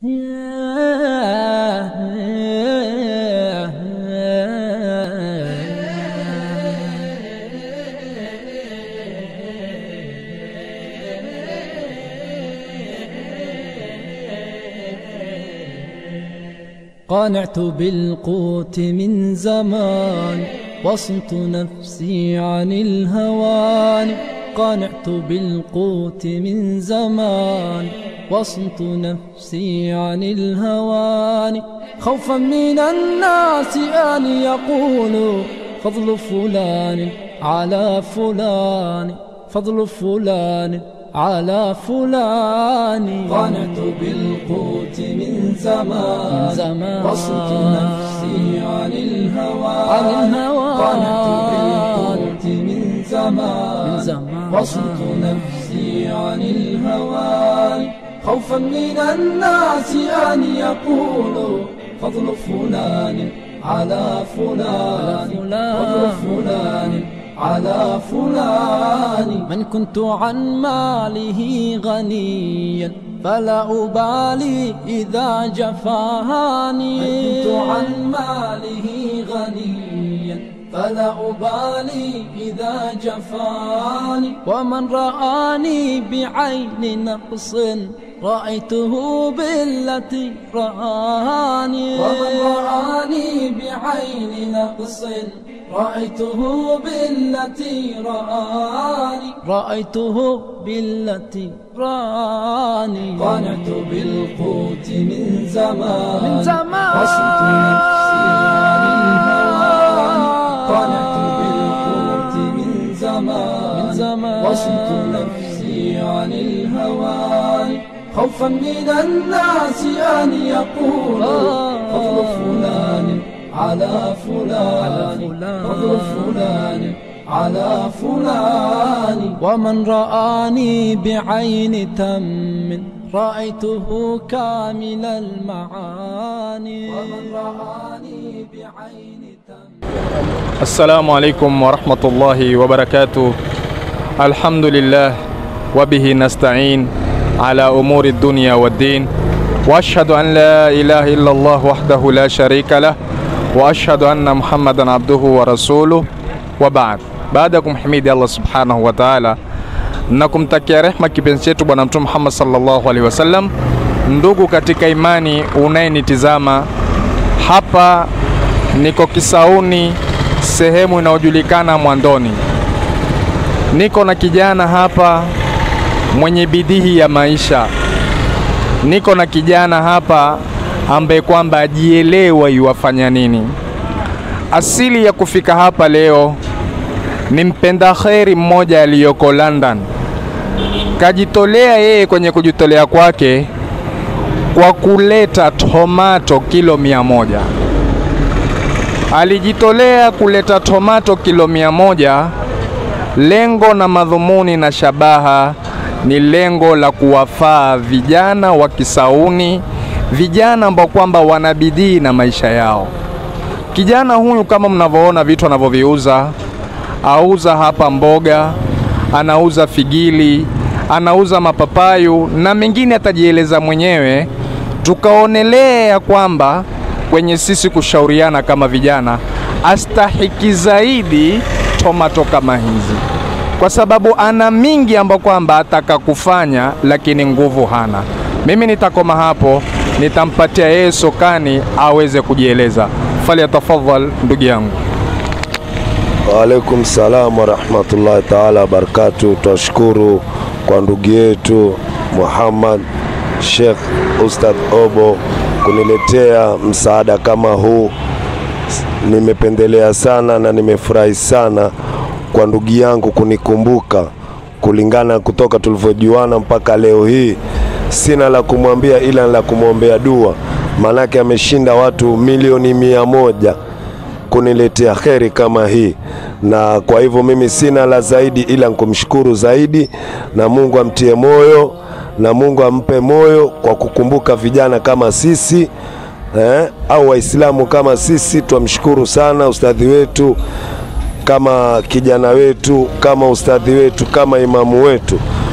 قانعت بالقوت من زمان وصمت نفسي عن الهوان قانعت بالقوت من زمان وصمت نفسي عن الهوان خوفا من الناس أن يقولوا فضل فلان على فلان فضل فلان على فلان قنعت بالقوت من زمان, من زمان وصلت نفسي عن الهوى عن الهوى قنعت بالقوت من زمان, من زمان وصلت نفسي عن الهوى خوفا من الناس أن يقولوا فضل فلان على فلان فضل فلان على فلان من كنت عن ماله غنيا فلا أبالي إذا جفاني من كنت عن ماله غنيا فلا أبالي إذا جفاني ومن رآني بعين نقص رأيته بالتي رآني ومن رآني بعين نقص رأيته بالتي رآني رأيته بالتي رآني قنعت بالقوت من زمان من زمان وصلت نفسي عن الهوان قنعت بالقوت من زمان من زمان وصلت نفسي عن الهوان خوفا من الناس أن يقولوا فضل فلان على فلان فضل فلان على فلان ومن رآني بعين تم رأيته كامل المعاني ومن رآني بعين تم السلام عليكم ورحمة الله وبركاته الحمد لله وبه نستعين على أمور الدنيا والدين وأشهد أن لا إله إلا الله وحده لا شريك له وأشهد أن محمدا عبده ورسوله وبعد baada ya kumhimidi Allah subhanahu wa ta'ala na kumtakia rehma kipenzi chetu Bwana Mtume Muhammad sallallahu alaihi wasallam, ndugu katika imani unayenitizama hapa, niko Kisauni, sehemu inayojulikana Mwandoni. Niko na kijana hapa mwenye bidii ya maisha. Niko na kijana hapa ambaye kwamba ajielewa yuwafanya nini. Asili ya kufika hapa leo ni mpenda kheri mmoja aliyoko London, kajitolea yeye kwenye kujitolea kwake kwa kuleta tomato kilo mia moja. Alijitolea kuleta tomato kilo mia moja. Lengo na madhumuni na shabaha ni lengo la kuwafaa vijana wa Kisauni, vijana ambao kwamba wana bidii na maisha yao. Kijana huyu kama mnavyoona vitu anavyoviuza, auza hapa mboga, anauza figili, anauza mapapayu na mengine atajieleza mwenyewe. Tukaonelea kwamba kwenye sisi kushauriana kama vijana, astahiki zaidi tomato kama hizi, kwa sababu ana mingi ambayo kwamba ataka kufanya, lakini nguvu hana. Mimi nitakoma hapo, nitampatia yeye sokani aweze kujieleza. Falyatafadhal ndugu yangu. Waalaikum salam warahmatullahi taala wabarakatu. Twashukuru kwa ndugu yetu Muhammad Sheikh Ustadh Obo kuniletea msaada kama huu. Nimependelea sana na nimefurahi sana kwa ndugu yangu kunikumbuka, kulingana kutoka tulivyojuana mpaka leo hii. Sina la kumwambia ila la kumwombea dua, maanake ameshinda watu milioni mia moja kuniletea kheri kama hii, na kwa hivyo mimi sina la zaidi ila kumshukuru zaidi, na Mungu amtie moyo na Mungu ampe moyo kwa kukumbuka vijana kama sisi eh, au Waislamu kama sisi. Twamshukuru sana ustadhi wetu kama kijana wetu kama ustadhi wetu kama imamu wetu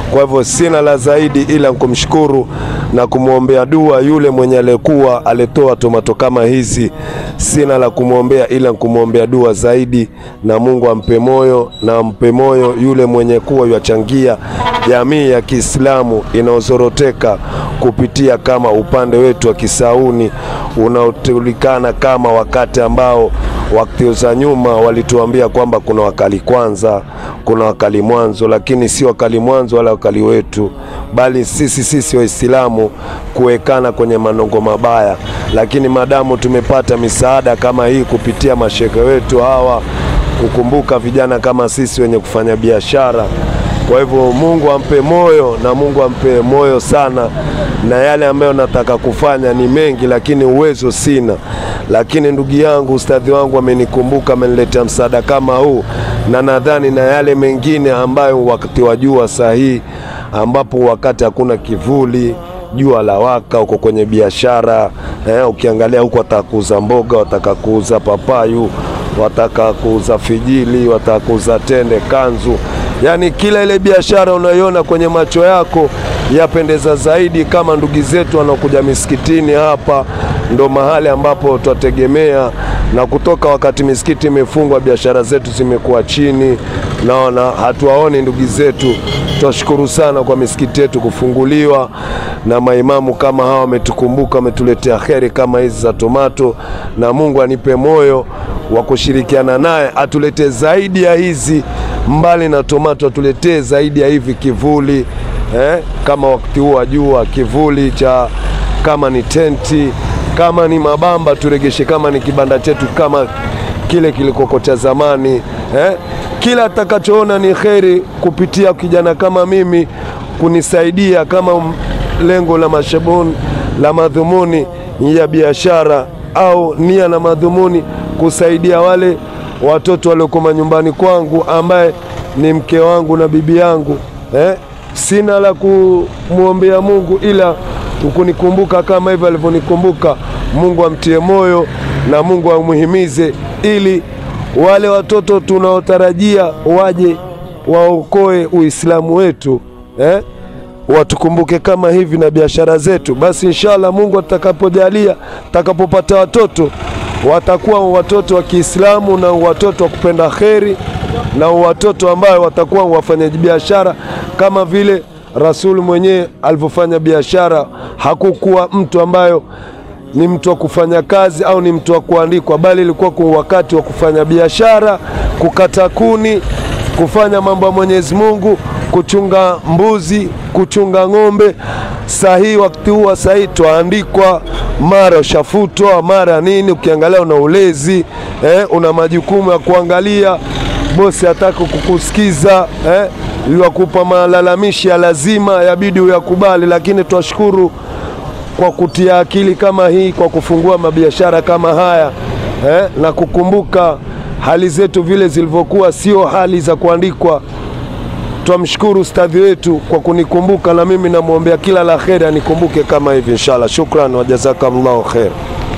Kwa hivyo sina la zaidi ila kumshukuru na kumwombea dua yule mwenye aliyekuwa alitoa tomato kama hizi. Sina la kumwombea ila kumwombea dua zaidi, na Mungu ampe moyo na ampe moyo yule mwenye kuwa yachangia jamii ya Kiislamu inaozoroteka kupitia kama upande wetu wa Kisauni unaojulikana kama wakati ambao wakati za nyuma walituambia kwamba kuna wakali kwanza, kuna wakali mwanzo, lakini si wakali mwanzo wala wakali wetu, bali sisi sisi Waislamu kuwekana kwenye manongo mabaya. Lakini madamu tumepata misaada kama hii kupitia mashehe wetu hawa, kukumbuka vijana kama sisi wenye kufanya biashara kwa hivyo Mungu ampe moyo na Mungu ampe moyo sana, na yale ambayo nataka kufanya ni mengi, lakini uwezo sina. Lakini ndugu yangu, ustadhi wangu amenikumbuka, ameniletea msaada kama huu, na nadhani na yale mengine ambayo wakati wa jua sahihi, ambapo wakati hakuna kivuli jua la waka, uko kwenye biashara eh, ukiangalia huko wataka kuuza mboga, wataka kuuza papayu, wataka kuuza fijili, wataka kuuza tende, kanzu yaani kila ile biashara unaiona kwenye macho yako yapendeza zaidi. Kama ndugu zetu wanaokuja misikitini hapa, ndo mahali ambapo twategemea na kutoka wakati misikiti imefungwa, biashara zetu zimekuwa chini, naona hatuwaoni ndugu zetu. Twashukuru sana kwa misikiti yetu kufunguliwa na maimamu kama hawa, wametukumbuka, wametuletea kheri kama hizi za tomato, na Mungu anipe moyo wa kushirikiana naye atuletee zaidi ya hizi mbali na tomato atuletee zaidi ya hivi kivuli eh, kama wakati huu wa jua kivuli cha kama ni tenti kama ni mabamba turegeshe, kama ni kibanda chetu kama kile kilikoko cha zamani eh, kila atakachoona ni kheri kupitia kijana kama mimi kunisaidia kama lengo la mashabuni la madhumuni ya biashara au nia na madhumuni kusaidia wale watoto walioko manyumbani kwangu ambaye ni mke wangu na bibi yangu eh? Sina la kumwombea Mungu ila kunikumbuka kama hivyo alivyonikumbuka. Mungu amtie moyo na Mungu amuhimize ili wale watoto tunaotarajia waje waokoe Uislamu wetu eh? watukumbuke kama hivi na biashara zetu. Basi inshallah Mungu atakapojalia, atakapopata watoto watakuwa watoto wa Kiislamu na watoto wa kupenda kheri na watoto ambayo watakuwa wafanyaji biashara kama vile Rasuli mwenyewe alivyofanya biashara. Hakukuwa mtu ambayo ni mtu wa kufanya kazi au ni mtu wa kuandikwa, bali ilikuwa kwa wakati wa kufanya biashara, kukata kuni, kufanya mambo ya Mwenyezi Mungu, kuchunga mbuzi, kuchunga ng'ombe. Sahihi wakati huu sahihi twaandikwa, mara ushafutwa, mara nini. Ukiangalia una ulezi eh, una majukumu ya kuangalia, bosi hataki kukusikiza eh, liwakupa malalamishi ya lazima, yabidi uyakubali. Lakini twashukuru kwa kutia akili kama hii, kwa kufungua mabiashara kama haya eh, na kukumbuka hali zetu vile zilivyokuwa, sio hali za kuandikwa. Twamshukuru ustadhi wetu kwa kunikumbuka, na mimi namwombea kila la kheri, anikumbuke kama hivi inshallah. Shukran wa jazakallahu khair.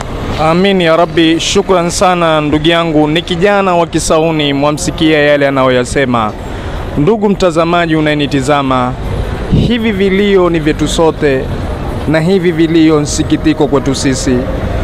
Amin ya Rabbi, shukran sana ndugu yangu. Ni kijana wa Kisauni, mwamsikia yale anayoyasema. Ndugu mtazamaji unayenitizama, hivi vilio ni vyetu sote, na hivi vilio nsikitiko kwetu sisi.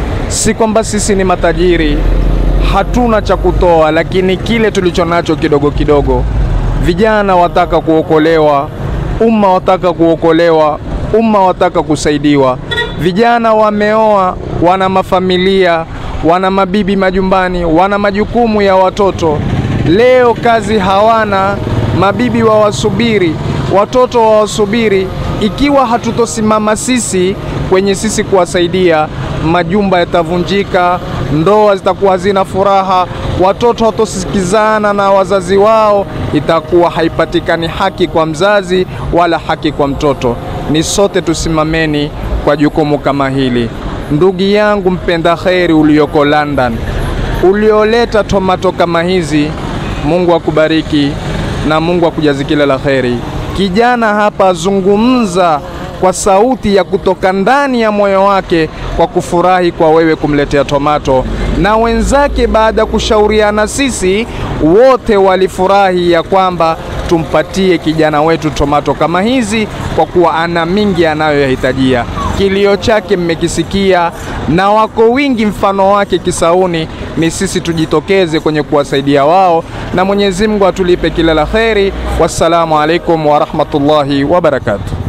Si kwamba sisi ni matajiri, hatuna cha kutoa, lakini kile tulicho nacho kidogo kidogo. Vijana wataka kuokolewa, umma wataka kuokolewa, umma wataka kusaidiwa. Vijana wameoa, wana mafamilia, wana mabibi majumbani, wana majukumu ya watoto. Leo kazi hawana, mabibi wawasubiri, watoto wawasubiri. Ikiwa hatutosimama sisi kwenye sisi kuwasaidia, majumba yatavunjika, ndoa zitakuwa hazina furaha, watoto hatosikizana na wazazi wao, itakuwa haipatikani haki kwa mzazi wala haki kwa mtoto. Ni sote tusimameni kwa jukumu kama hili. Ndugu yangu mpenda kheri ulioko London, ulioleta tomato kama hizi, Mungu akubariki na Mungu akujazi kila la kheri. Kijana hapa zungumza kwa sauti ya kutoka ndani ya moyo wake kwa kufurahi kwa wewe kumletea tomato, na wenzake baada ya kushauriana sisi wote walifurahi ya kwamba tumpatie kijana wetu tomato kama hizi, kwa kuwa ana mingi anayoyahitajia. Kilio chake mmekisikia, na wako wingi mfano wake Kisauni. Ni sisi tujitokeze kwenye kuwasaidia wao, na Mwenyezi Mungu atulipe kila la kheri. Wassalamu alaikum warahmatullahi wabarakatuh.